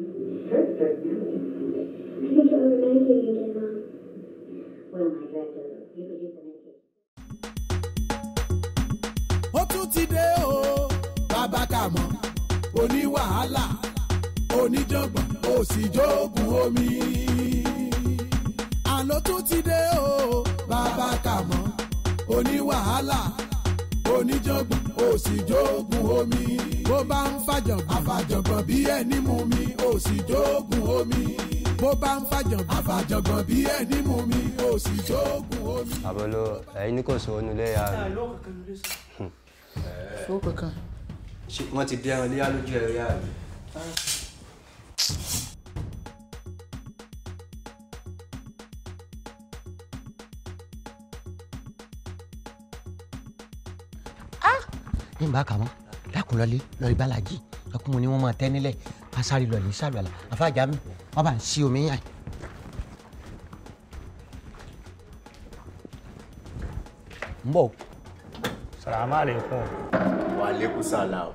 I think you're over medicating again, Mom. Well, my director, you could use the medication. ó tún ti dé o bàbá kàmọ́ oní wàhálà oníjàngbọ̀n ó sì jókòó omi. àló tún ti dé o bàbá kàmọ́ oní wàhálà oníjàngbọ̀n ó sì jókòó omi. bó bá ń fàjọ̀gbọ̀n àfàjọ̀gbọ̀n bí ẹni mú mi ó sì jókòó omi. bó bá ń fàjọ̀gbọ̀n àfàjọ̀gbọ̀n bí ẹni mú mi ó sì jókòó omi. àbọ̀lọ ẹ̀yin ní kò sọ ọ́nù lẹ́yà rẹ̀. fún kankan. ṣé wọ́n ti bí ẹran léyà lójú ẹ̀rọ yà rẹ̀. ní bá kà mọ́ dákun lọ́lé lọ́ọ́ balaji ẹkún mu ni wọ́n máa tẹ́ nílẹ̀ asáré lọ́ọ́ lè sálù àlà àfàjà mi wọ́n bá ń sí omi yàn. ń bọ̀ Salamu alaikum. Wa alaikum salam.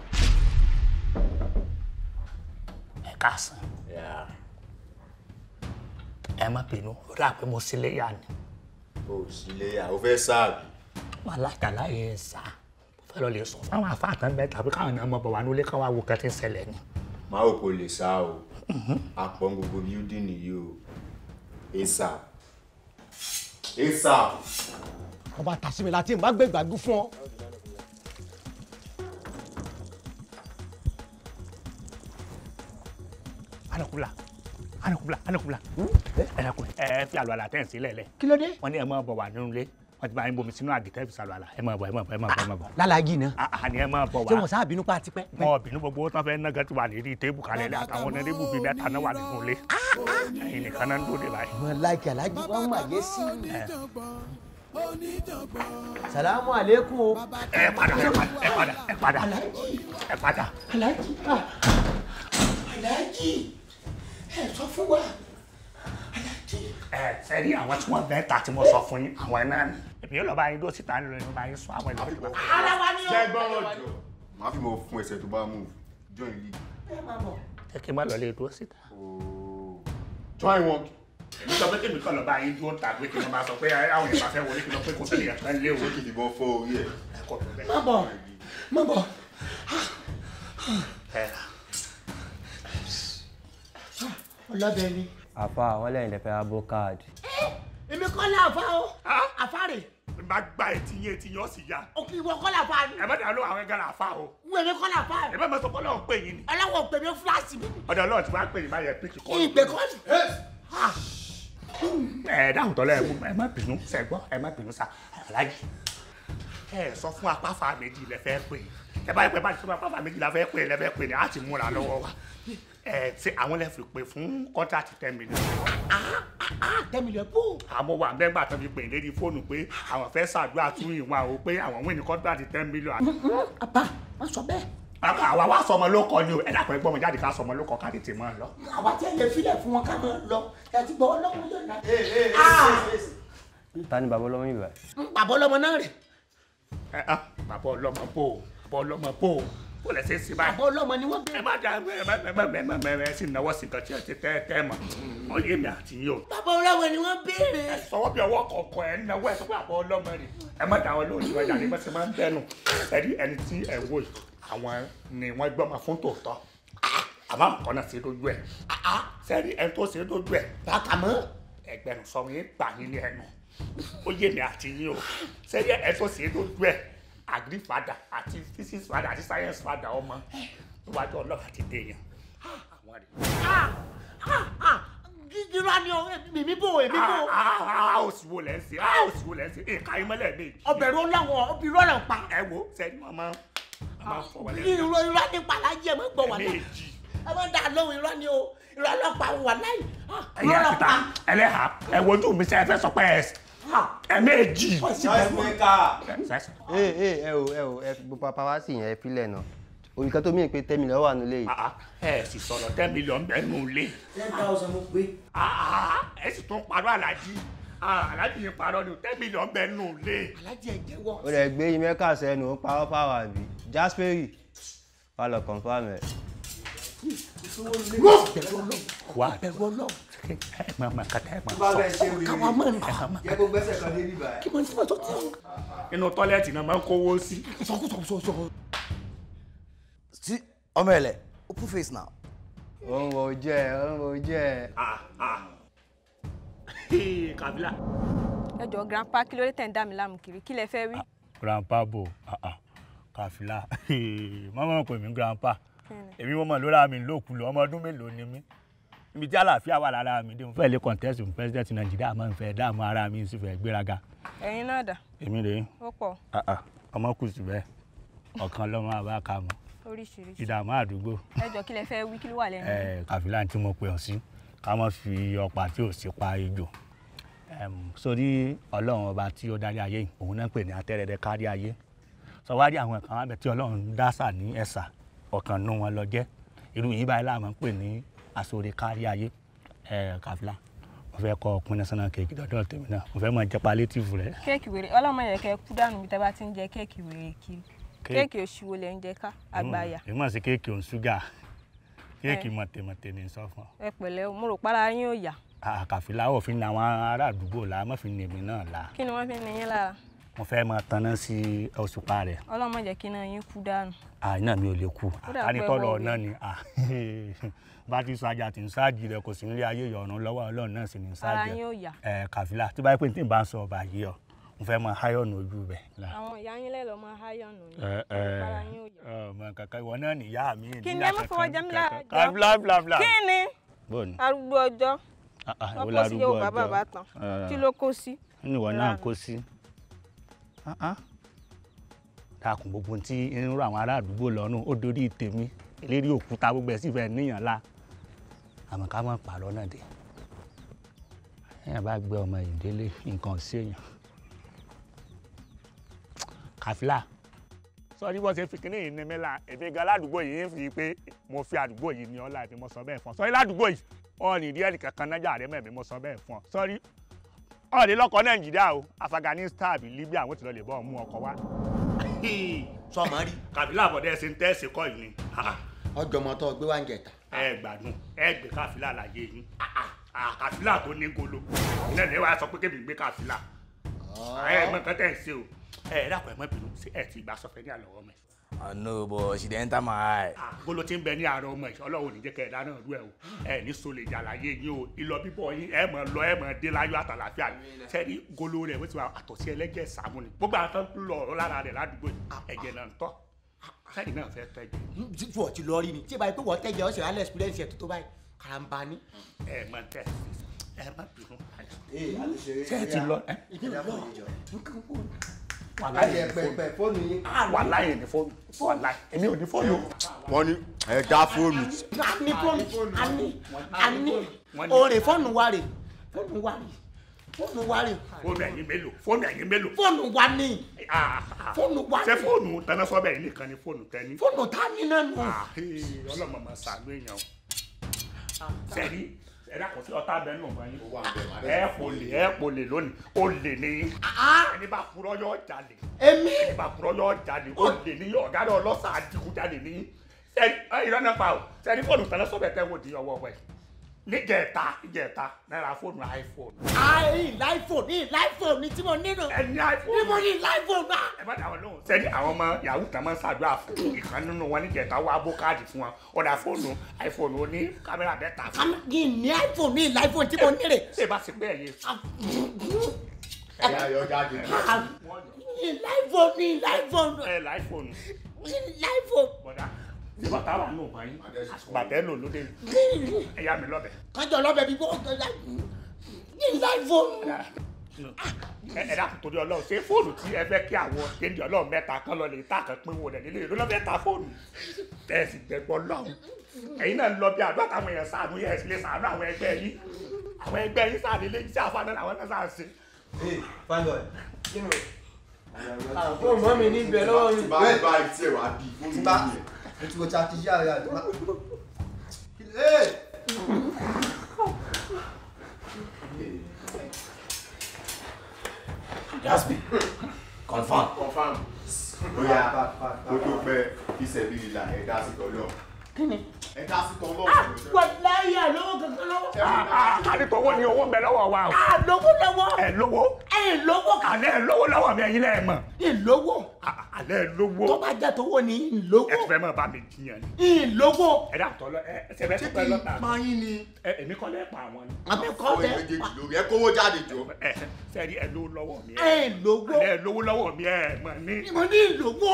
Ẹ káàsán. Yeah. Ẹ má bínú, ó dà pé mo sílé yá ni. O sì lè yà, o fẹ́ sáàbì. Wọ́n alágbàlá yẹn sá. Mo fẹ́ lọ lè sọ fáwọn afáàtàn bẹ́ẹ̀ tàbí káwọn ènìyàn mọ̀ bọ̀ wá nílé káwọn awo kan ti ń ṣẹlẹ̀ ni. Má ò kò lè sá o. Àpọ̀ gbogbo building nìyí o. ASAP. ASAP. wọ́n bá tà sí mi láti má gbé ìgbàgbọ́ fún ọ. Anakula, anakula, anakula. Ẹ dákun, ẹ fi àlọ́ àlà tẹ̀ ń sílẹ̀ lẹ̀. kí ló dé. Wọ́n ní ẹ máa bọ̀ wá nínú ilé. Wọ́n ti bá yín bomi sínú àgìtẹ́ fi sàlọ́ àlà. Ẹ máa bọ̀, ẹ máa bọ̀, ẹ máa bọ̀, ẹ máa bọ̀. lálàájì náà Àní ẹ máa bọ̀ ṣé wá. wọn sáà bínú pa tipẹ́. wọn bínú gbogbo owó tán fẹ́ náà ti wà lérí téèbù kalẹ̀ lẹ́ àtàwọn onírìbù bíi mẹ́ta náà wà nínú ilé ẹ̀yin nìkan náà ń dóde báyìí. wọn láìkí aláàjì wọn mà yé sí. oníjàngbọ̀n oníjàngbọ̀n. salamu aleykum o. ẹ padà ẹ padà ẹ padà ẹ padà ẹ padà. aláàjì ah. aláàjì ẹ sọ fún wa aláàjì. ẹ sẹ́rí àwọn tí wọ́n bẹ́ẹ̀ ta tí mo sọ fún yín àwọn náà ni èmi yóò lọ bá yín dó síta nílò yín bá yín sọ àwọn ìlú. ara wa ni Ṣẹ́gbọ́n ọjọ́. Màá fi mọ fún ẹsẹ̀ tó bá mú. Join league. ẹ kí n má lọ lè dúró síta. Oh. Join wọn. èmi sọ pé kí èmi kàn lọ bá yín dúró ta pé kí wọ́n máa sọ pé àwọn èèyàn bá fẹ́ wọlé kí wọ́n pé kò sí ìyàtọ̀ ẹ̀ lé o. Ṣé kìí fìbọn fọ́ orí ẹ̀? ẹ kọ́ tó bẹ́ẹ̀. má bọ̀ má bọ̀. ẹ ọlọ́bẹ̀ ni. àfa àwọn lẹ́yìn lẹ́fẹ̀ẹ́ abo káàdì. èmi kọ́ ní àfa o àfa rè má gba etí yín etí yín ó sì yá. òkè ìwọ kọ́ ní àfa ni. ẹ má dàá ló àwọn ẹgbẹ́ làáfà o. n èmi kọ́ ní àfa ẹ bá máa sọ pé ọlọ́run pè yín ni. ọlọ́wọ́ pè mí fúláṣì mi. ọ̀dọ̀ ọlọ́run ti wá pè yín báyẹn píkì kọ́. ìgbè kọ́ ni. ẹ dáhùn tọ́lẹ̀ ẹ mú- ẹ má bínú sẹ́gbọ́ ẹ má bínú sa aláàjì. ẹ sọ fún apáfa méjì lẹ fẹ́ pè ẹ bá yẹ pé bá ti sọ fún apáfa méjì la fẹ́ pè lẹ fẹ́ pè ní àti múra lọ́wọ́ wa. ẹ ṣe àwọn lẹ fi pè fún kọ́ńtàtì ten million. tẹ́mílẹ̀ bò. àmọ́ wà mẹ́gbà tó fi pè lérí fóònù pé àwọn fẹ́ ṣàdúrà tún ìwọ̀n àwọn pé àwọn wíìnì kọ́ńtàtì ten million. àbá má sọ bẹ́ẹ̀. àwa àwa wá sọmọ ló kọ ni o ẹ dàpọ̀ ẹgbọ́n mi jáde ká sọmọ ló kọ ká tètè máa lọ. àwa tí ẹ lè filẹ̀ fún wọn ká máa lọ ẹ ti gbọ́ ọlọ́run yóò ná. ta ni bàbá ọlọ́mọ yìí báyìí. bàbá ọlọ́mọ náà rè ẹ ẹ bàbá ọlọ́mọ bò ó bàbá ọlọ́mọ bò ó bó lẹ ṣe é sí báyìí. bàbá ọlọ́mọ ni wọ́n ẹ bẹ̀rẹ̀. má dá ẹ má ẹ má ẹ má ẹ má ẹ sì náwó sí nǹkan tí ẹ ti tẹ́ ẹ tẹ́ mọ̀ wọ́n lé mi àti yín o. bàbá ọlọ́mọ ni wọ́n bẹ̀rẹ̀. ẹ sọwọ́ bí ọwọ́ kọ̀ọ̀kan ẹ náwó ẹ sọ pé àbọ̀ ọlọ́mọ rẹ̀ ẹ má dá wọn lóhùn ìwà ìyá ni wọ́n ti máa ń bẹ́nu ẹ rí ẹni tí ẹ wò yìí àwọn ni wọ́n gbọ́mọ fún tòótọ́ àmọ́ nǹkan náà ṣe lójú ẹ̀ sẹ́rí ẹni tó ṣe lójú ẹ̀ bàkàmọ́. ẹgbẹ̀rún sọ̀rọ̀ yín gbà yín ní ẹnu ó yé mi àti yín o sẹ́rí ẹ̀ tó ṣe lójú ẹ̀ agri fada àti physics fada àti science fada ọmọ níwájú ọlọ́run àti dèèyàn àwọn rẹ̀. gígírá ni ọ mímí bò èmi bò. a ò sì wo lẹ́ ń ṣe a ò sì wo lẹ́ ń ṣe èka yín mọ́lẹ̀ mi. ọbẹ̀ ló láwọn ọbẹ̀ rọrùn pa. ẹ wo sẹ́ni wọn máa máa fọ wọlé. irọ́ irọ́ nípa alájẹ mọ́ gbọ́ wà láì. méjì ẹ má dá lóhùn irọ́ ni o irọ́ ọlọ́pàá wà láì. ẹ̀yà irọ́ àtìta ọlọ́pàá. ẹlẹ́hà ẹ wojú mi sẹ́ ẹ fẹ́ sọ pé ẹ ẹ méjì. Noise maker. ee ee ẹ o ẹ o ẹ fi gbogbo apá sí yẹn ẹ filẹ̀ náà olùkọ́ tó mí pé tẹ́mi lọ́wọ́ wà nílé yìí. ẹ sì sọ̀rọ̀ ten million bẹ́ẹ̀ nù lé. ten thousand mo gbé. ẹ sì tún parọ́ alájí alájí yẹn parọ́ ni ten million bẹ́ẹ̀ nù lé. alájẹ jẹ́wọ́. ó lè gbé yín mẹ́kà sẹ́nu ó parọ́ fáwọn àbí jasperi wà lọ confam ẹ̀. wà ẹ máa máa kàtà ẹ máa bá sọ bẹ́ẹ̀ ṣe wí káwa mọ̀ ní. yẹ kó gbẹ́sẹ̀ kan dé bíbá kí mo ti mọ̀ tó ti inú tọ́lẹ́ẹ̀tì náà máa ń kówó sí. sọkúsọkúsọ. See, ọmọ ẹlẹ open face now. ó ń wo ojú ẹ ó ń wo ojú ẹ. kabila. ẹ jọ grandpa kí ló dé tẹ̀ ń dá mi láàmú kiri kí lẹ fẹ́ wí. grandpa bo kàfílà mọ́mọ́ pè mí grandpa Kíni? èmi mọ́mọ́ ló ra mi lókulù ọmọ ọdún mélòó ni mí ibi tí àlàáfíà wà lára mi dé mo fẹ́ lè contest fún president nàìjíríà máa ń fẹ́ dààmú ara mi sì fẹ́ gbéraga ẹ̀yin náà dà èmi rèé ó pọ̀ ọmọ kù sí bẹ́ẹ̀ ọ̀kan lọ́mọ àbá ka mọ́ oríṣiríṣi ìdààmú àdúgbò ẹ jọ kí lẹ fẹ́ wí kí ló wà lẹ́nu. ẹ kàfílà tí mo pè ọ́ sí ká má fi ọ̀pá tí ò sí pa ejò Em, sórí ọlọ́run ọba tí ó darí ayé yìí òun náà pè ní atẹ́rẹ̀dẹ̀ kárí ayé sọwádìí àwọn kan wà bẹ̀ tí ọlọ́run dásà ní ẹ̀sà ọ̀kan nú wọn lọ jẹ́ irú yìí báyìí láàmú pè ní àsọ̀rẹ̀ kárí ayé ẹ kàfílà mo fẹ́ kọ́ ọkùnrin national cake dọ́dọ̀ tèmi náà mo fẹ́ mọ jẹ́ palétìfù rẹ̀ kéèkì wèrè ọlọ́mọ yẹn kẹ́ kú dànù bí tẹ́ bá ti ń jẹ kéèkì wèrè kiri kéèkì òṣìwò lẹ́ ń jẹ ká àgbàyà èmi mọ̀ sí kéèkì òun ṣúgà kéèkì mọ̀tẹ̀mọ̀tẹ̀ ní sọ fún ọ ẹ pẹ̀lẹ́ o, mo rò para yín ò yá àkàfílà òfin ní àwọn ará àdúgbò la má fi ní èmi náà la kí ni wọ́n fi ń ní yín lára mo fẹ́ máa tanná sí òṣùpá rẹ̀ ọlọ́mọ jẹ́ kí náà yín kú dànù àìná mi ò lè kú Ó dà pé àtànitọ́lọ̀ wọ́n náà ni bá ti sájà tí ń sáàjì rẹ kò sí nílé ayé ìyọ̀run lọ́wọ́ ọlọ́run náà sì ní ara sáàjì yín ò yá ẹ kàfílà tí báyìí pé tí n bá ń sọ ọba yìí ọ mo fẹ́ máa háyọ̀nù ojú bẹ̀. àwọn ìyá yín lẹ́lọ́ máa háyọ̀nù ni ẹ ẹ ara yín ò yá. ọmọ kankan ìwọ náà nìyá mi. kí ni ẹ má fọwọ́ jẹ mí lára jọ kàfílà fìlà fìlà. kí ni bọ́ọ̀ni arúgbó ọjọ́ wọ́n kó sí yóò bàbá bàbá tán kí ló kó sí. nínú ìwọ náà kó sí dákun gbogbo tí ń rọ àwọn ará àdúgbò lọ́rùn ó dorí tèmi eléré òkúta gbogbo ẹ̀ sì fẹ́ níyàn la àmọ́ ká má pààrọ̀ náà dé èèyàn bá gbé ọmọ ìdílé nǹkan sí èèyàn kàfílà sọrí bó ṣe fi kíní yìí ní mi la èmi gan ládùúgbò yìí ń fi pé mo fi àdúgbò yìí ní ọlá èmi mo sọ bẹ́ẹ̀ fún ọ sọrí ládùúgbò yìí ọ̀ ní ìdí ẹnìkan kan nájà rẹ mẹ́mi mo sọ bẹ́ẹ̀ fún ọ sọrí ọ̀rẹ́ lọ́kọ̀ nàìjíríà o afghanistan àbí libya àwọn tí lọ lè bọ́ ọmú ọkọ̀ wá. sọmọ rí kàbílà àbọ̀dẹ́ ṣe ń tẹ́sí kọ́ yìí ni ọjọmọ tó gbé wá ń jẹta. ẹ gbádùn ẹ gbé káfílà láyé yín kàfílà tó ní golo ilé ìlú wa sọ pé kébì gbé káfílà ẹ mọ nǹkan tẹ̀ ń ṣe o ẹ dàpọ̀ ẹ mọ bínú sí ẹ ti gbà sọfẹ́ ní àlọ́wọ́ mi. I know but she dey enter my eye. golo ti ń bẹ ní àárọ̀ ọmọ ìṣọ́ ọlọ́run ní jẹ́ kẹ́ ẹ dáná rú ẹ o ẹ ní so lè jà láyé yín o ìlọ bíbọ̀ yín ẹ mọ̀ lọ ẹ mọ̀ dé láyọ̀ àtàlàfíà ni sẹ́ni golo rẹ̀ wọ́n ti wà àtọ̀sí ẹlẹ́jẹ̀ sàmú ni gbogbo àwọn tó ń lọ ọ̀rọ̀ lára rẹ̀ ládùúgbò yìí ẹ̀jẹ̀ náà ń tọ́ sẹ́ni náà fẹ́ tẹ́jẹ̀ fún ọtí lọ rí ni tí ìbáyìí pé wọ́n tẹ̀jẹ̀ ọ̀sẹ̀ alẹ́ experience ẹ̀ tó tó báyìí karamba ni. ẹ mọ̀ tẹ́ ẹ má bínú. ee a ti ṣeré ṣé ẹ ti lọ ẹ ẹja fún ìjọ. wàhálà láyé yẹn pẹpẹ fóònù yín. wàhálà yẹn ní fóònù wàhálà èmi ò ní fóònù. wọ́n ní ẹ dá fóònù. a ní fóònù a ní a ní òòrè fóònù wa rè fóònù wa rè fóònù wa rè fóònù ẹ̀yin mélòó fóònù ẹ̀yin mélòó. fóònù wa ní Ah, ah. fóònù wa ṣé ní fóònù tẹná sọ́bẹ̀ yìí nìkan ni fóònù tẹ́ni. fóònù tá a ní náà nù. ọlọ́mọ máa ṣàánú èèyàn o. sẹ́ni ẹ̀dá kò sí ọ̀tá abẹ́ nù báyìí. ẹ kò lè ẹ kò lè lónìí ó lè ní. ẹni bá purọ́ yọ jalè. èmi ẹni bá purọ́ yọ jalè ó lè ní ọ̀gá náà ọlọ́sà adigunjalè ní. sẹ́ni ìrọ́ náà pa o sẹ́ni fóònù tẹná sọ́bẹ̀ tẹ́ wò di ọwọ́ wẹ̀. níjẹ̀ta níjẹ̀ta náírà fóònù iphone. ayi láìfò ní láìfò ní tí mo nílò ẹni ní iphone. mo ní láìfò náà. ẹ bá dáwọn lóhùn sẹ́ni àwọn ọmọ yahoo tán máa ń ṣàdúrà fún ìkan nínú wọn níjẹta wá bó káàdì fún wọn ọ̀dà fóònù iphone oní kámẹ́rà mẹ́ta fún Àmì ní ní láìfò ní láìfò tí mo nílò. ṣé bá ṣe pé ẹ̀yẹ ẹ̀yà yọ jáde. ní láìfò ní láìfò ẹ̀ láìfóònù ní láìfò. bọ̀dà ṣé bàtà wà nù báyìí bàtẹ́ lò lóde ẹ̀yà mi lọ́bẹ̀ kájọ lọ́bẹ̀ bí wọ́n ní láìfò. ẹ ẹ dákun torí ọlọ́run ṣé fóònù tí ẹ fẹ́ kí àwọn kéde ọlọ́run mẹ́ta kan lọ lè ta kan pín wọn rẹ̀ nílé ìlú lọ́bẹ̀ ta fóònù tẹ̀sí gbẹ̀gbọ́ lọ́hùn ẹ̀yin náà ń lọ bí àdúrà táwọn èèyàn ṣàánú yẹn sì lè ṣàánú àwọn ẹgbẹ́ yìí àwọn ẹgbẹ́ yìí ṣàánú ilé iṣẹ́ àfáàná làwọn náà ṣàánú ṣe. ee fine boy. kí ni o. fóònù mọ́ mi ní ibẹ̀ lọ́wọ́ mi. báyìí báyìí tí ẹ wá bí fóònù tí bá yìí. mo ti wo ti àti yá ya tó bá. ee. Jaspi confam. confam. bóyá ó tó pẹ́ ìṣẹ̀bí ìlà ẹ̀dá sí tọ́lọ́. kíni. ẹ dá sí tán lọ́wọ́. wàláyé àlówó kankan lọ́wọ́. kárí tó owó ni owó ń bẹ lọ́wọ́ wa o. àlówó lọ́wọ́. ẹ lówó. ẹ lówó kan. àlẹ́ ẹ lówó lọ́wọ́ mi ẹ̀yin lẹ́ẹ̀ mọ̀. ìlówó. àlẹ́ ẹ lówó. tó bá jẹ́ tówó ni ìlówó. ẹ ti fẹ́ mọ̀ bá mi jiyàn ni. ìlówó. ẹ dà tọ́ lọ ẹ ṣe bẹ́ẹ̀ tó fẹ́ lọ́ta. máa yín ni. ẹ èmi kọ́ lẹ́ pa àwọn ni. àmì kọ́ Owó lẹ́ méjèèjì lórí ẹ kówó jáde jọ. ẹ sẹ́ẹ̀rí ẹ lówó lọ́wọ́ mi. ẹ lówó. àlẹ́ ẹ lówó lọ́wọ́ mi ẹ mọ̀ ní. mo ní ìlówó.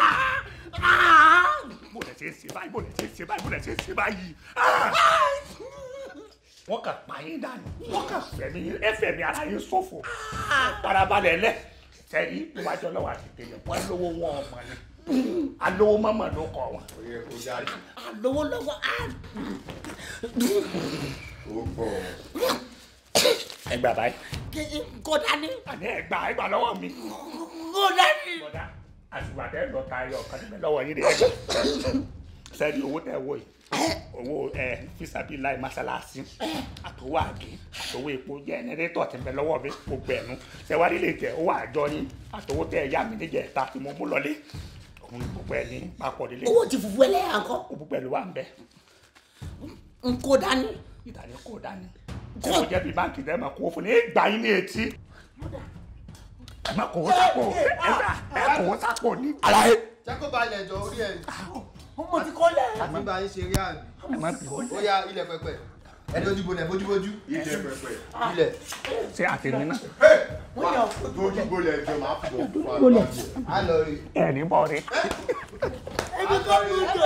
bó lẹ ṣe ń ṣe báyìí bó lẹ ṣe ń ṣe báyìí bó lẹ ṣe ń ṣe báyìí. wọ́n kàn pa yín dànù wọ́n kàn fẹ̀mí ẹ fẹ̀mí ara yín ṣòfò. farabalẹ̀ lẹ̀ sẹ́ẹ̀rí tó bá jọ lọ́wọ́ àti tèmi wọ́n lówó wọn ọmọ ni alówó mọ́mọ́ ló kọ wọn. Ó yẹ kó jáde. àlówó lọ́wọ́. Ó pọ̀. ẹ gbà báyìí. kó dání. àní ẹ gbà ẹ gbà lọ́wọ́ mi. kó dání. bọ́dà àtùgbà tẹ́ lọ ta ayọ̀ kan níbẹ̀ lọ́wọ́ yín ni ẹ gbà. sẹ́ẹ̀rí owó tẹ̀ wọ̀ yìí owó ẹ fisabi láì masalasi àtòwò àgé àtòwò epo jẹnẹrétọ̀ tí ń bẹ lọ́wọ́ mi gbogbo ẹ̀nu sẹ́wárí lè jẹ́ owó àjọ yín àtòwò tẹ̀ ẹ̀yà mi níjẹ̀ ta tí mo mú lọlé òun ni gbogbo ẹ̀ ní papọ̀ délé owó ti fufu ẹlẹ́yà ńkọ́. gbogbo pẹ̀lú wa ń bẹ n kó dání. ìdáni kò dání ṣé mo jẹ́ bí báńkì tẹ́ ẹ máa kó fún ní gbà yín ní etí ẹ máa kó sápò ẹ gbà ẹ kó sápò ní. Àlàyé. Jẹ́ kó balẹ̀ jọ orí ẹ̀. mo ti kọ́ lẹ̀. Àti bá yín ṣe rí àbí. ẹ má bì Ó yá ilẹ̀ pẹpẹ. Ẹ dojú bolẹ̀ bójúbójú. Ilẹ̀ pẹpẹ. Ilẹ̀. ṣé àtẹ̀mí náà Dojú bolẹ̀ jọ máa fi bọ̀ fún àgbà. Á lọ rí. ẹ ní bọ̀ rí. ebi kọ́ mi jọ.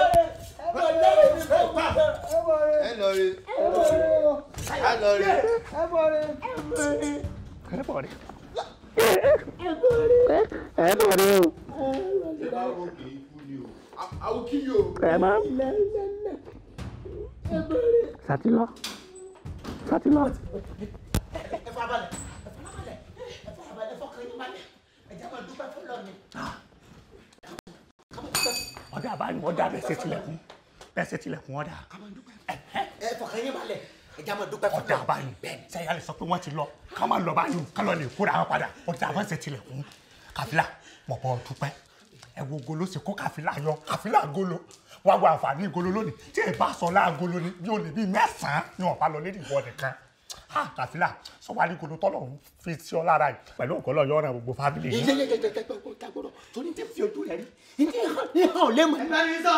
Ẹ lọ rí. Á lọ rí. ẹ bọ̀ rí. ẹ bọ̀ rí o. Ṣé bá wo kì í kú ni o? Àwọn kí yóò. ẹ má. sátìlọ sátìlọ. ẹ fara balẹ̀ ẹ fara balẹ̀ ẹ fara balẹ̀ ẹ fọkàn yín balẹ̀ ẹ jẹ́ máa dúpẹ́ fún lọ́ọ̀ni. ọ̀dà àbáyọ̀ ọ̀dà bẹ́ẹ̀ ṣe tilẹ̀kùn bẹ́ẹ̀ ṣe tilẹ̀kùn ọ̀dà. ẹ fọkàn yín balẹ̀ ẹ jẹ́ máa dúpẹ́ fún ọ̀dà àbáyọ̀ sẹ́yìn alẹ́ sọ pé wọ́n ti lọ ká má lọ báyìí ká lọ lè kóra wọn padà ọ̀dà àbá ṣe tilẹ̀kùn kàfílà mọ̀pọ̀ dúpẹ́ ẹ wo golo sì kó kàfílà yọ kàfílà golo wá wo àǹfààní golo lónìí tí ẹ bá sọ láàgolo ni bí o lè bí mẹ́sàn-án ni wọ́n bá lọ lédi ìwọ nìkan ha kàfílà sọ́wálí golo tọ́lọ̀ ń fi sí ọ lára yìí pẹ̀lú ògbọ́lọ̀ yọ ọ̀ràn gbogbo fábílì yìí. gbọ́dọ̀ torí tí fi ojú rẹ̀ rí ìdí ìhàn ò lè mọ̀. ẹ bá mi sọ.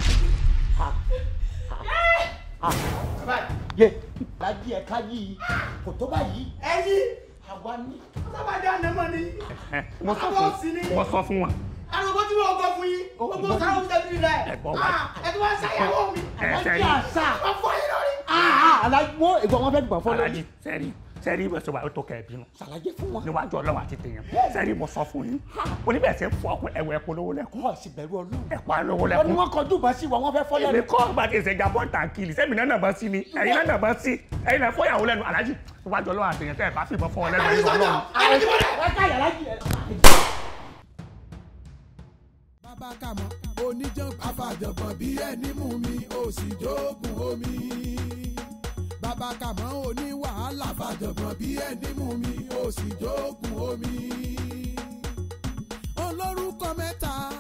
yé lájí ẹ ká yìí kò tó báyìí. ẹ yí àwa ní. sábàdé ànámọ́ ni. mo sọ fún mo sọ fún wọn. arúgbó tí wọn kọ fún yín gbogbo sáwọn tẹbi rẹ Ẹ̀gbọ́n wa. ẹ tí wọn ṣàyẹ̀wò mi. Ẹ alájí sẹ́yìn. àṣà wọn fọ yín lórí. alájí wo ìgbọ̀n wọn fẹ́ gbọ̀n fọ́ lórí. alájí sẹ́rí sẹ́rí ìwé sọ̀rọ̀ àwọn tó kẹ̀ bínú. ṣàlàyé fún wọn. níwájú ọlọ́run àti tèèyàn sẹ́rí mo sọ fún yín oníbẹ̀sẹ̀ fún ọkùnrin ẹ̀wọ̀ ẹ̀pọ̀ lówó lẹ́kùn wọn sì bẹ̀rù ọlọ́run. ẹ̀pọ̀ lówó wọn ni lẹ́kùn. wọn kọjú bá sí wọn wọn fẹ́ fọ́ èmi lẹ́nu. kọ́ bá ti ṣe jabọ́ tàǹkìlì sẹ́mi náà nàbọ́ sí ni ẹ̀yin náà nàbọ́ sí ẹ̀yin náà fọyàwó lẹ́nu alájí níwájú ọlọ́run àti tèèyàn tẹ́ ẹ̀ bá fìbọn fọ́ ọ lẹ́nu ẹ̀yin ọlọ́run. bàbá kàmọ́ oníjàn afàjọ̀gbọ̀n bí ẹni mú mi ò sì jókòó omi. bàbá kàmọ́ oní wàhálà fàjọ̀gbọ̀n bí ẹni mú mi ò sì jókòó omi. olórúkọ mẹ́ta